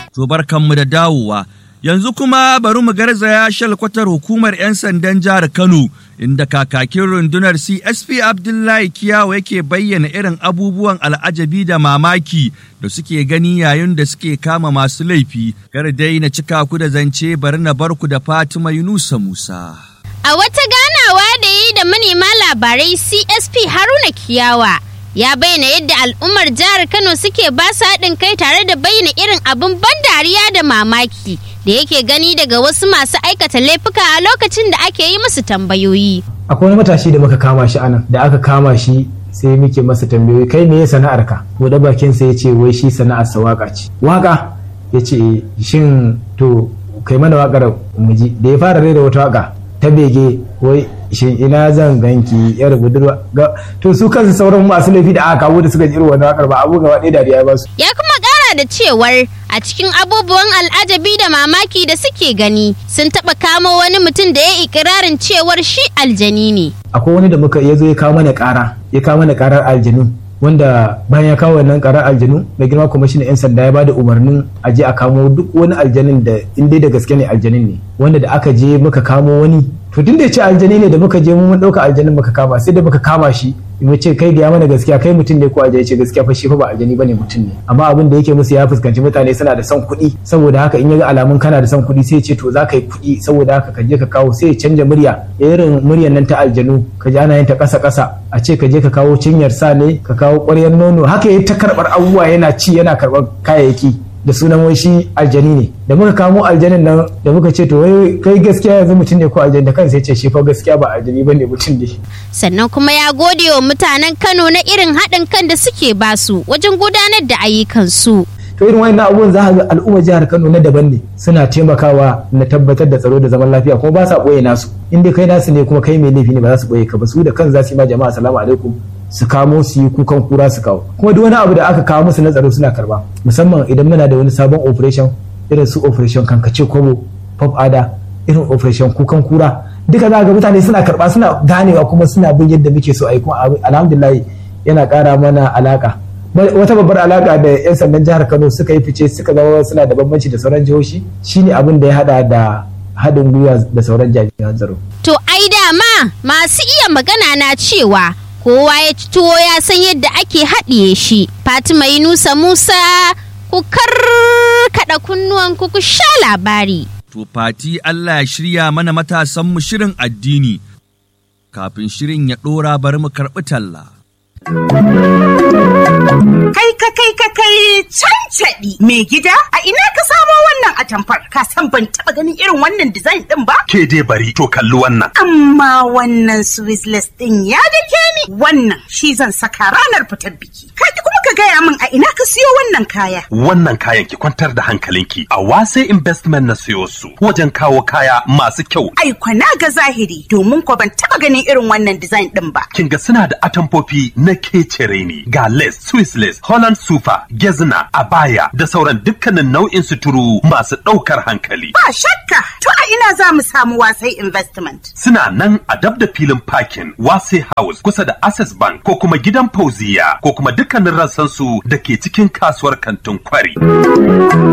To barkanmu da dawowa. Yanzu kuma bari mu garzaya shalkwatar hukumar 'yan sandan jihar Kano inda kakakin rundunar CSP Abdullahi Kiyawa yake bayyana irin abubuwan al'ajabi da mamaki da suke gani yayin da suke kama masu laifi. Kar dai na cika ku da zance bari na bar ku da Fatima Yunusa Musa. A wata ganawa da yi da manema labarai CSP Haruna Kiyawa ya bayyana yadda al'ummar jihar Kano suke ba su haɗin kai tare da bayyana irin abin ban dariya da mamaki da yake gani daga wasu masu aikata laifuka a lokacin da ake yi musu tambayoyi. akwai wani matashi da muka kama shi anan da aka kama shi sai muke masa tambayoyi kai me sana'ar ka bude bakin sa yace wai shi sana'ar sa waka ce waka yace shin to kai mana wakar mu ji da ya fara rera wata waka ta bege wai shin ina zan ganki yar budurwa ga to su kansu sauran masu laifi da aka kawo da suka ji irin wannan wakar ba abu gaba ɗaya dariya ya ba su Ya kuma ƙara da cewar a cikin abubuwan al'ajabi da mamaki da suke gani sun taɓa kamo wani mutum da ya ikirarin cewar shi aljani ne. akwai wani da muka ya zo ya kawo mana ƙara ya kawo mana ƙarar aljanu wanda bayan ya kawo wannan ƙarar aljanu mai girma kwamishinan 'yan sanda ya bada umarnin a je a kamo duk wani aljanin da in dai da gaske ne aljanin ne wanda da aka je muka kamo wani to tun da ya ce aljani ne da muka je mun ɗauka aljanin muka kama sai da muka kama shi mu ce kai ga mana gaskiya kai mutum ne ko aljani ce gaskiya fa shi fa ba aljani bane mutum ne amma abin da yake musu ya fuskanci mutane suna da son kuɗi saboda haka in ya ga alamun kana da son kuɗi sai ya ce to za ka yi kuɗi saboda haka ka je ka kawo sai ya canja murya irin muryar nan ta aljanu ka ji ana yin ta ƙasa ƙasa a ce ka je ka kawo cinyar sa ne ka kawo ƙwaryar nono haka ya ta karɓar abubuwa yana ci yana karɓar kayayyaki da sunan wai shi aljani ne da muka kamo aljanin nan da muka ce to wai kai gaskiya yanzu mutum ne ko aljani da kansa ya ce shi fa gaskiya ba aljani bane mutum ne Sannan kuma ya gode wa mutanen Kano na irin haɗin kan da suke basu wajen gudanar da ayyukansu. to irin wayannan abubuwan za ka ga al'ummar jihar Kano na daban ne suna taimakawa na tabbatar da tsaro da zaman lafiya kuma ba sa boye nasu in dai kai nasu ne kuma kai mai laifi ne ba za su boye ka ba su da kan za su yi ma jama'a assalamu alaikum su kamo su yi kukan kura su kawo kuma duk wani abu da aka kawo musu na tsaro suna karba musamman idan muna da wani sabon operation irin su operation kankace kobo pop ada irin operation kukan kura duka za ga mutane suna karba suna ganewa kuma suna bin yadda muke so a yi kuma alhamdulillah yana kara mana alaka wata babbar alaka da 'yan sandan jihar kano suka yi fice suka zama suna da bambanci da sauran jihohi shine abin da ya hada da haɗin gwiwa da sauran jami'an tsaro To ai dama masu iya magana na cewa kowa ya ci tuwo ya san yadda ake haɗiye shi. Fatima Yunusa Musa ku karkaɗa kunnuwan ku ku sha labari. To fati Allah ya shirya mana matasanmu shirin addini. Kafin shirin ya ɗora bari mu karɓi talla. Kai ka kai ka kai cancaɗi mai gida a ina ka samo wannan atamfar ka san ban taɓa ganin irin wannan design ɗin ba? Ke dai bari to kalli wannan. Amma wannan Swissless ɗin ya dake ni wannan shi zan saka ranar fitar biki. Ka ki kuma ka gaya min a ina ka siyo wannan kaya. Wannan kayan ki kwantar da hankalinki a wase investment na siyo su wajen kawo kaya masu kyau. Ai kwana ga zahiri domin ko ban taɓa ganin irin wannan design ɗin ba. Kin ga suna da atamfofi na kecere ne ga lace, Swiss lace, Holland super, gezna, abaya da sauran dukkanin nau'in suturu masu ɗaukar hankali. Ba shakka to a ina za mu samu wasai investment. Suna nan a dab da filin parking Wase House kusa da Access Bank ko kuma gidan Fauziya ko kuma dukkanin rassansu da ke cikin kasuwar kantin kwari.